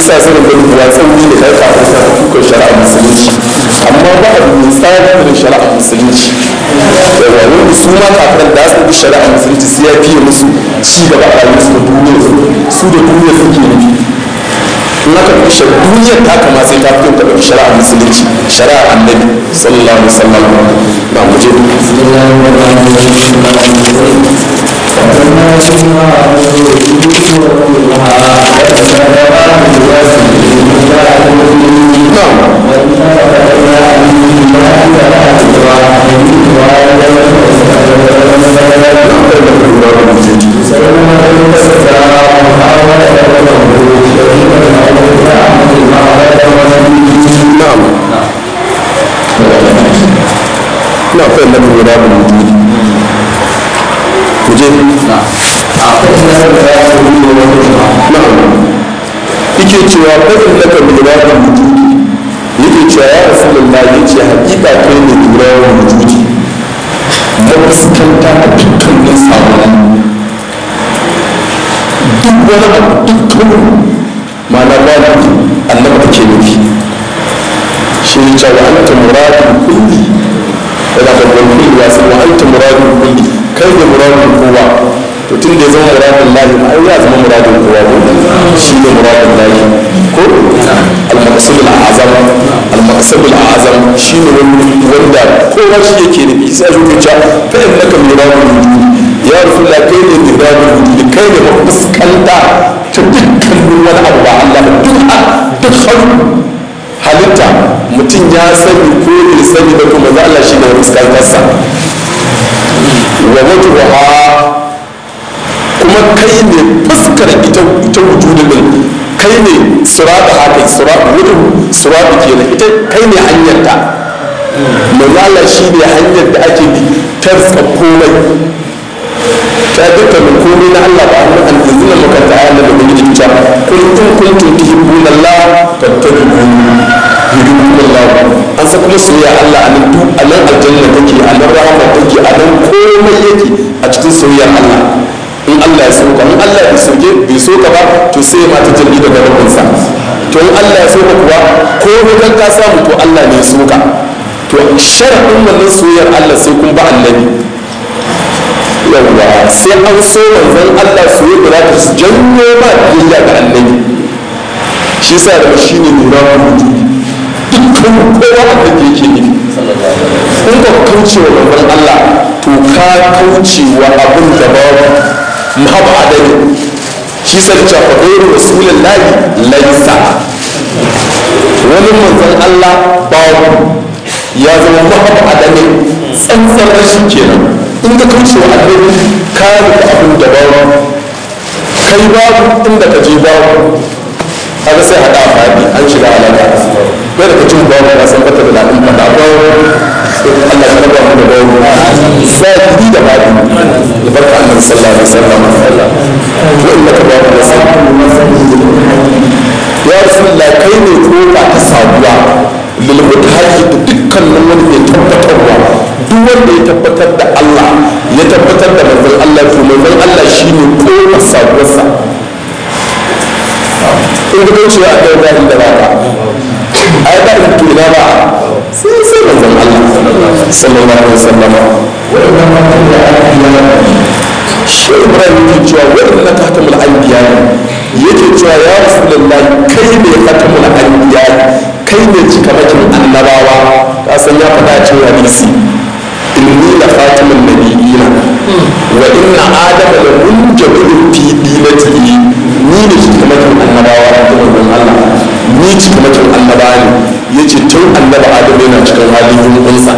sa sanin da rubuwa tsauni da kai kafin sa ka tukar shari'a musulunci amma ba a mai tsari da shari'a musulunci yawa wanda su ma kafin da su bi shari'a musulunci sai ya fiye musu ci gaba a rayuwar su da duniyar su da duniyar suke nufi in aka fi shi duniyar ta kama sai ta fito ta ɗauki shari'a musulunci shari'a annabi sallallahu alaihi wasallam ba mu je na'am ina fahimta da guda da mutum ku je na'am yake cewa fadin laka lura da wujudi yake cewa ya rasulullah ya ce hakika kai ne lura da wujudi mafuskanta a dukkanin sabon duk wani abu dukkan ma'ana babu annabi take nufi shi ne cewa anta muradin kulli yana da kulli ya san wa anta muradin kulli kai ne muradin kowa to tun da ya zama muradin lahi ma ai ya zama muradin kowa ko shi ne muradin lahi ko al-maqsad al-azam al-maqsad al-azam shi ne wanda kowa shi yake nufi sai a zuciya fa innaka muradin wujudi ya rasulullah kai ne muradin wujudi kai ne mafuskanta ta dukkan wani abu ba Allah ba duk duk halitta mutum ya sani ko bai sani ba kuma za Allah shi ne fuskantarsa wa wajhuha kuma kai ne fuskar ita ita wujudin din kai ne surata haka surata wujud surata kenan ita kai ne hanyar ta manzo Allah shi ne hanyar da ake bi ta rika komai ta dukkanin komai na Allah ba annan alzina makanta ayan da mun yi ta kun in kuntum tuhibbuna Allah fattabi'uni yuhibbukumullah an sa kuma soyayya Allah a nan duk a nan aljanna take a nan rahama take a nan komai yake a cikin soyayyar Allah in Allah ya soka in Allah ya soke bai soka ba to sai ma ta jirgi daga rabinsa to in Allah ya soka kuwa ko kan ka samu to Allah ne ya soka to sharadin wannan soyayyar Allah sai kun ba annabi yawwa sai an so manzon Allah soyayya da za ta janyo ba biyayya ga annabi shi yasa da shi ne nuna wujudi dukkan kowa da ke yake nufi in ka kauce wa manzon Allah to ka kauce wa abin da babu mahaba adami shi sa da cewa gairu rasulullahi laisa wani manzon Allah babu ya zama mahaba adami tsantsan rashin kenan in ka kauce wa annabi ka rufe abin da babu kai babu inda ka je babu haka sai haɗa faɗi an shiga alaka kai da kacin babu ya san bata da daɗin faɗa babu Allah ya raba mu da babu zahiri da faɗi da barka annabi sallallahu alaihi wasallam wa inna ka babu da sai ya rasulullah kai ne kofa ta sabuwa lil mutahaqqiq da dukkanin wani mai tabbatarwa duk wanda ya tabbatar da Allah ya tabbatar da manzon Allah to manzon Allah shine kofar sabuwarsa in ga cewa a kai da inda ba ka ai ba in tuna ba sai sai manzon Allah sallallahu alaihi wasallam shi Ibrahim yake cewa wannan na tahtamul anbiya yake cewa ya rasulullah kai ne khatamul anbiya kai ne cikamakin annabawa ka san ya faɗa cikin hadisi inni la khatamun nabiyina wa inna adama la munjabirun fi dinatihi ni ne cikamakin annabawa da manzon Allah ni cikamakin annabawa ne yace tun annaba adamu yana cikin halin yunkunsa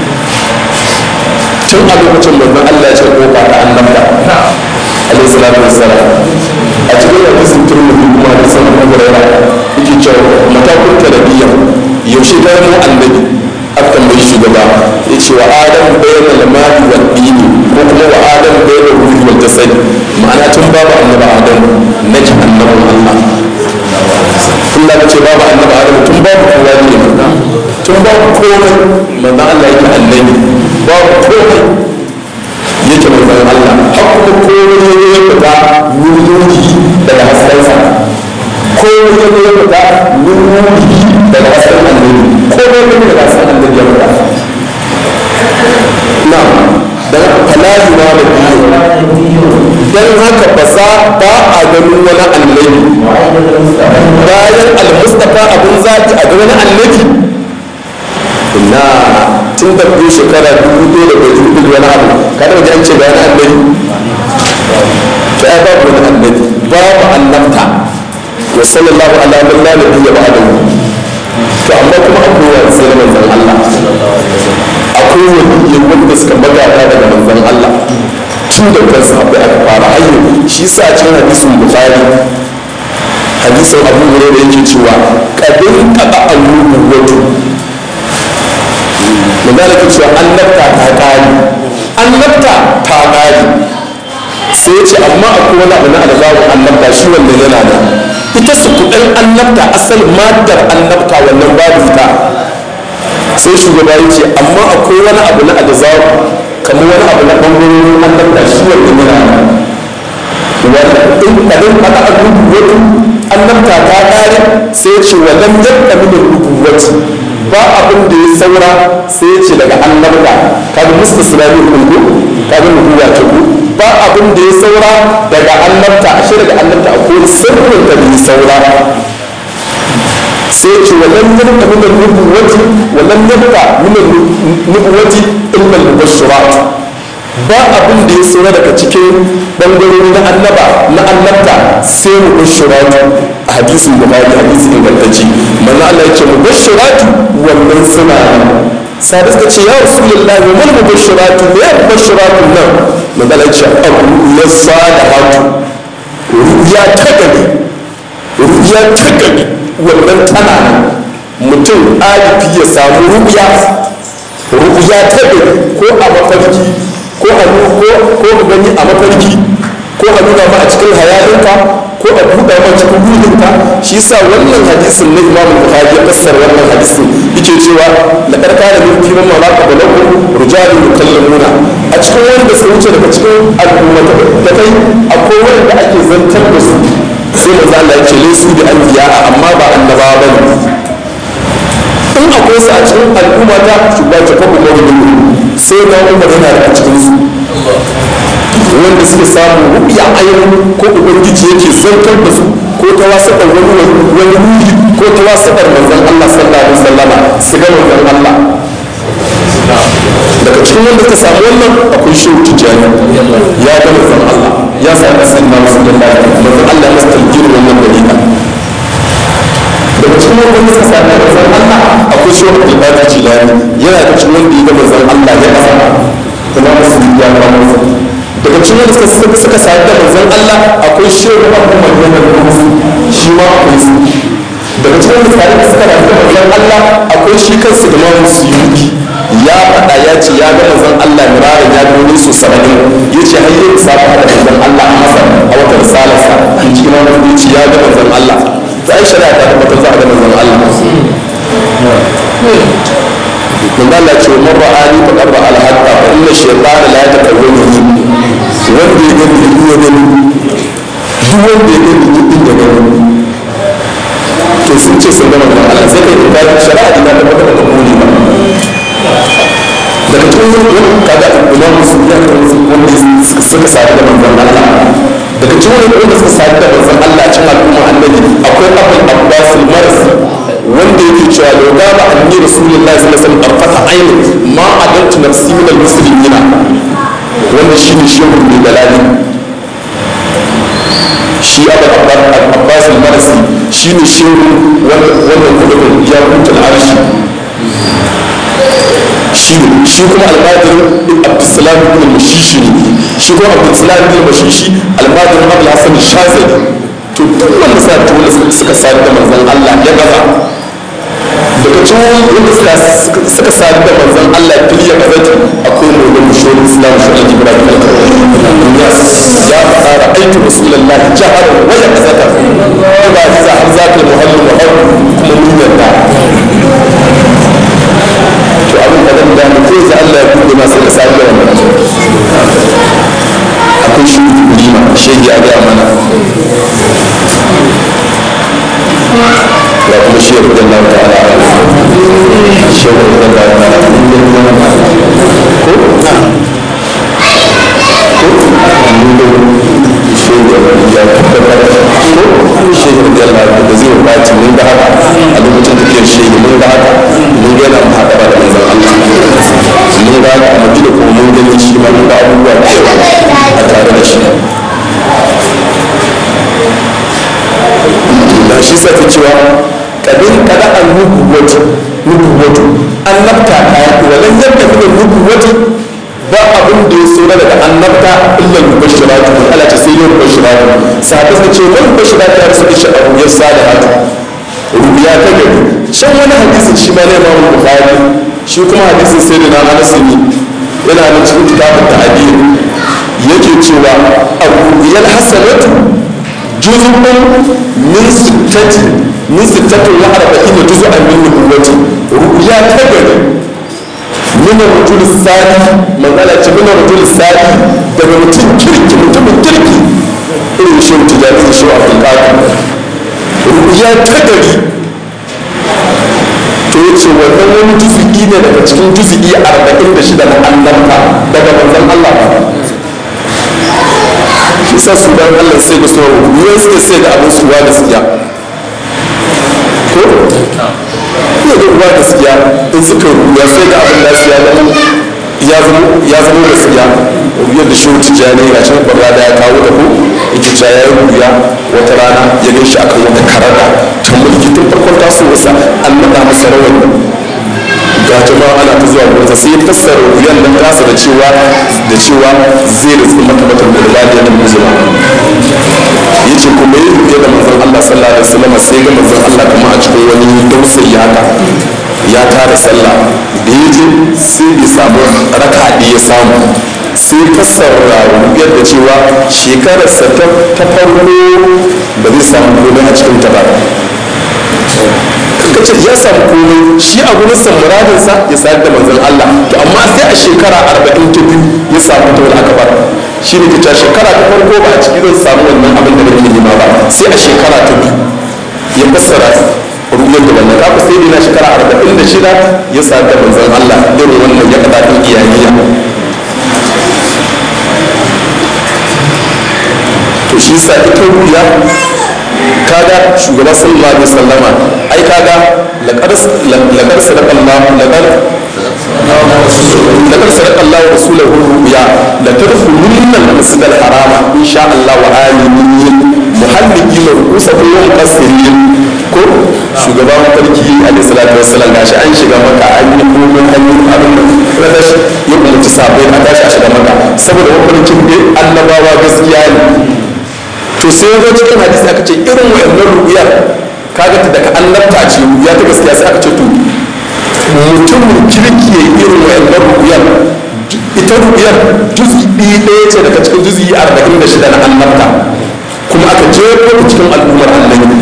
tun a lokacin manzon Allah ya ce kofa ta annabta alaihi salatu wassalam a cikin hadisin turmudi kuma hadisin Abu Hurairah yake cewa matakun tarbiyya yaushe ga mu annabi aka tambayi shugaba ya ce wa adam bayan lamari wa dini ko kuma wa adam bayan ruhi wal jasad ma'ana tun babu annabi adam na ji annabin Allah Allah ya ce babu annabi adam tun babu kowa ne tun babu komai manzo Allah yake annabi babu komai yake manzon Allah har kuma komai ya fita nuri daga haskensa ko ko ya zo ya fita min ruhi daga hasken annabi ko ya zo daga hasken annabi ya fita na dan falaji na da biyu dan haka ba za ba a ganin wani annabi bayan al-mustafa abin zaki a ga wani annabi na tun da biyu shekara dubu ɗaya da bai dubu wani abu kada wajen an ce ga wani annabi to ai babu wani annabi babu annabta wa sallallahu ala man la nabiyya ba'dahu to amma kuma akwai wani sai manzon Allah akwai wani wanda suka magana daga manzon Allah tun da kansu akwai aka fara hayyo shi sa cikin hadisin bukhari hadisin abu hurairah yake cewa kadin qada al-nubuwatu magana ke cewa annabta ta kare annabta ta kare sai ya ce amma akwai wani abu na alzawar annabta shi wannan yana da ita su kudin annabta asal madar annabta wannan babu ita sai shugaba ya ce amma akwai wani abu na alzawar kamar wani abu na bangarorin annabta shi wannan yana da wanda in kadin aka abubuwa annabta ta kare sai ya ce wannan yadda min rubuwati ba abin da ya saura sai ya ce daga annabta kaga mustasnani kungu kaga nubuwa ce ku ba abin da ya saura daga annabta ashe daga annabta akwai sirrin da bai saura sai ce walan yabta min al-nubuwati walan yabta min al-nubuwati illa al-mubashirat ba abin da ya saura daga cikin bangarori na annaba na annabta sai mubashirat a hadisin bukhari hadisi ingantacce manzo Allah ya ce mubashirat wannan suna sabi suka ce ya rasulullah wa mal mubashiratu me ya mubashiratu nan magana ce abu ya salihatu ruya ta gani ruya ta gani wannan tana nan mutum alifi ya samu ruya ruya ta gani ko a mafarki ko a ko ko gani a mafarki ko a nuna ma a cikin hayalinka ko a buɗa ma cikin ruhinka shi yasa wannan hadisin na Imam Bukhari ya fassara wannan hadisin yake cewa la karkana min fi man maraka balakum rijalun yukallamuna a cikin wanda suka wuce daga cikin al'umma da kai akwai wanda ake zantar da su sai manzo Allah ya ce laysu bi anbiya amma ba annabawa bane in akwai su a cikin al'umma ta shugaba ta kuma mawuyi sai na umar yana da a cikin su wanda suke samu rubiya ainihin ko ubangiji yake zantar da su ko ta wasaɓar wani wani ruhi ko ta wasaɓar manzon Allah sallallahu alaihi wasallama su ga manzon Allah daga cikin wanda ka samu wannan akwai shehu tijjani ya ga manzon Allah ya sami sannan rasulullahi manzon Allah ya stalgin wannan dalila daga cikin wanda suka sami manzon Allah akwai shehu al-Baqi Jilani yana da cikin wanda ya ga manzon Allah ya kasa kuma musulmi ya ga manzon daga cikin wanda suka suka sami da manzon Allah akwai shehu Abu Maryam al-Quds shi ma akwai su daga cikin wanda suka suka sami da manzon Allah akwai shi kansu da ma musulmi ya faɗa ya ce ya ga manzon Allah mirarin ya gani su saba'in ya ce har yi sa da manzon Allah a masa a wata risalarsa in cikin wani ya ce ya ga manzon Allah ta yi shari'a ta tabbatar za a ga manzon Allah من قال لك من رآني فقد رأى الحق فإن الشيطان لا يتكون wanda ya gani da iya gani duk wanda ya gani duk inda gani to sun ce sun gama da Allah sai kai da shari'a da ta tabbatar da kuli ba daga cikin wani kaga imam musulmi ya kan wanda suka sadu da manzon Allah daga cikin wanda suka sadu da manzon Allah cikin al'umma annabi akwai abul abbas al-marsi wanda yake cewa da gaba annabi rasulullahi sallallahu alaihi wasallam arfata aini ma adantu nafsi min al-muslimin wanda shine shehu mai dalali shi abul abbas al-marsi shine shehu wanda wanda kudin ya kunta al-arshi shi shi kuma almajirin abdulsalam ibn mashishi ne shi kuma abdulsalam ibn mashishi almajirin abdul hasan shazali to duk wanda sa ta wanda suka sadu da manzon Allah ya gaza daga cikin wanda suka sadu da manzon Allah fil ya gazati akwai mai wani shawar islam shi ibrahim al-yas ya fara aikin rasulullah jahar wa ya gazata ba za har zaka muhallu wa kuma mun yarda to abin da zan gane ko za Allah ya buɗe masu da safiya wannan akwai shi lima shege a gaya mana ya kuma shi yarda Allah ta'ala shi yarda Allah ta'ala ko shi ya tabbatar ko shi yarda Allah da zai baci mun ga haka a lokacin da ke shi mun ga haka mun ga yana haka da manzon Allah mun ga haka a madina ko mun gani shi ma mun ga abubuwa da yawa a tare da shi da shi sa ta cewa kadin kada an nubuwatu nubuwatu annabta kaya walan yadda kuma nubuwatu ba abin da ya tsora daga annabta illa mubashiratu ala ta sai yin mubashiratu sahabbai suka ce wani mubashiratu ya suka shi abu ya salihatu rubiya ta gari shan wani hadisin shi ma ne imamu bukhari shi kuma hadisin sai da na anas ne yana da cikin kitabun ta'adil yake cewa abu yal hasanatu juz'un min sittati min sittati wa arba'ina juz'an min nubuwati ru'ya ta gari min rujul sadi magana ce min rujul sadi daga mutum kirki mutumin kirki irin shi mutum ya fi shi a fulƙaƙi ru'ya ta gari to ya ce wannan wani juzu'i ne daga cikin juzu'i arba'in da shida na annabta daga manzon Allah shi sa su dan Allah sai da sauran ruwan suke sai da abin suwa gaskiya ko ne da ruwa gaskiya in suka ruwa sai da abin da su ya zama ya zama gaskiya yadda shi wuce jani ga shi barra da ya kawo da ku yake cewa ya yi ruya wata rana ya gan shi akan wata karara ta mulki tun farkon tasowarsa an naɗa masa rawar ga jama'a ana ta zuwa gurinsa sai ya fassara ruyan nan tasa da cewa da cewa zai rufe mata mata da rubadiya da muzuma ya ce kuma yi rufe da manzon Allah sallallahu alaihi wasallam sai ga manzon Allah kuma a cikin wani dausayi haka ya tara sallah da ya je sai ya samu raka ya samu sai fassara rubiyar da cewa shekararsa ta farko ba zai samu komai a cikin ta ba ka ce ya samu komai shi a gurin sa muradinsa ya sayar da manzon Allah to amma sai a shekara arba'in ta biyu ya samu ta wani akabar shi ne ta shekara ta farko ba a ciki zan samu wannan abin da nake nema ba sai a shekara ta biyu ya fassara ruwan da wannan kafa sai dai na shekara arba'in da shida ya sayar da manzon Allah irin wannan ya kada ɗin iyaliya to shi sa ita ruya kaga shugaba sallallahu alaihi wasallama ai kaga laqad laqad sadaqa Allah laqad laqad sadaqa Allah rasulahu ruya la tadkhulunna al-masjid al-harama insha Allah wa aminin muhalliqina ru'usakum wa muqassirin ko shugaba mafarki alaihi salatu wassalam gashi an shiga maka an yi komai an yi abin da na tashi ya umarci sabai a tashi a shiga maka saboda mafarkin dai annabawa gaskiya ne to sai ya zo cikin hadisi aka ce irin wayannan ru'uyar kaga ta daga annabta ce ru'uya ta gaskiya sai aka ce to mutumin kirki ya irin wayannan ru'uyar ita ru'uyar juz'i ɗaya ce daga cikin juz'i arba'in da shida na annabta kuma aka jefo ta cikin al'ummar annabi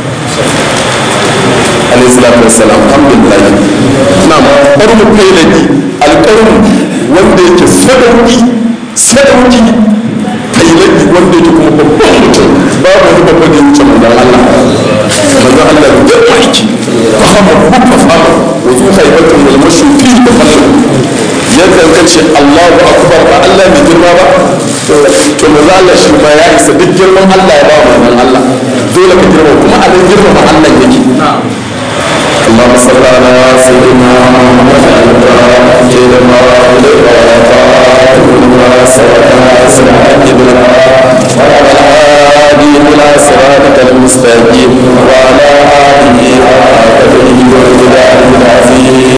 alayhi salatu wassalam alhamdulillah na'am qarnu failaki alqarnu wanda yake sadauki sadauki failaki wanda yake kuma babban mutum babu wani babba da yake manzon Allah manzon Allah da ya aiki fahama hukka fama wa zu haibatun wal mashrufi da fallu yadda ka ce Allahu akbar ba Allah mai girma ba to manzon Allah shi ma ya isa duk girman Allah ya ba manzon Allah dole ka girma kuma a nan girma Allah yake اللهم صل على سيدنا محمد وعلى اله وصحبه وسلم